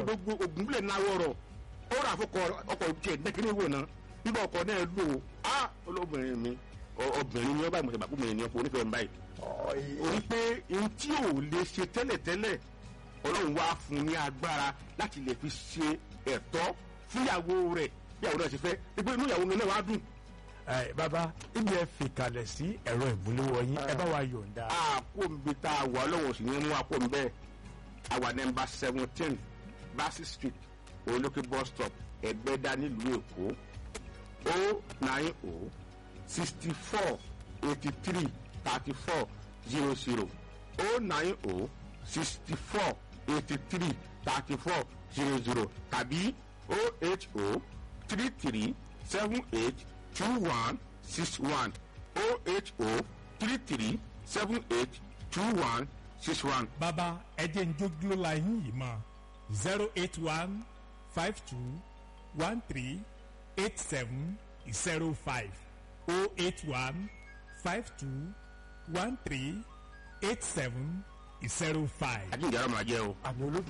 gbogbo ògúnbílẹ̀ náwó rọ̀ ó rà fọkọ ọkọ̀ tiẹ̀ dẹ́kínní wò ná nígbà ọkọ̀ náà lò ó á olóbìnrin mi ọ- obìnrin ni wọ́n bá ìmọ̀tẹ́ bàbá mi ni ọkọ̀ onífẹ̀ẹ́ mi báyìí orí pé ohun tí ò lè ṣe tẹ́lẹ̀tẹ́lẹ̀ ọlọ́run wá fún un ní agbára láti lè fi ṣe ẹ̀tọ́ fúnyàwó rẹ̀ ìyàwó rẹ̀ ṣe fẹ́ pé inú ìyàwó mi náà wá dùn ẹ bàbá ibi ẹ fi kalẹ̀ sí ẹ̀rọ ìmúléwọ́ yín ẹ bá wa yọ̀ǹda. àkóńbi tá a wà ọlọ́run sì ní mú àkóńbẹ́ àwa nẹ́mbà seventeen Bassey street olókè bus stop ẹgbẹ́dá nílùú èkó o nine o sixty four eighty three thirty four zero zero o nine o sixty four eighty three thirty four zero zero tàbí o eight o three three seven eight two one six one o eight o three three seven eight two one six one. bàbá ẹ jẹ́ ń jógúló la yín yìí mọ́ zero eight one five two one three eight seven zero five oh eight one five two one three eight seven zero five. àjíǹde ara máa jẹ́ o. àmì olóògùn.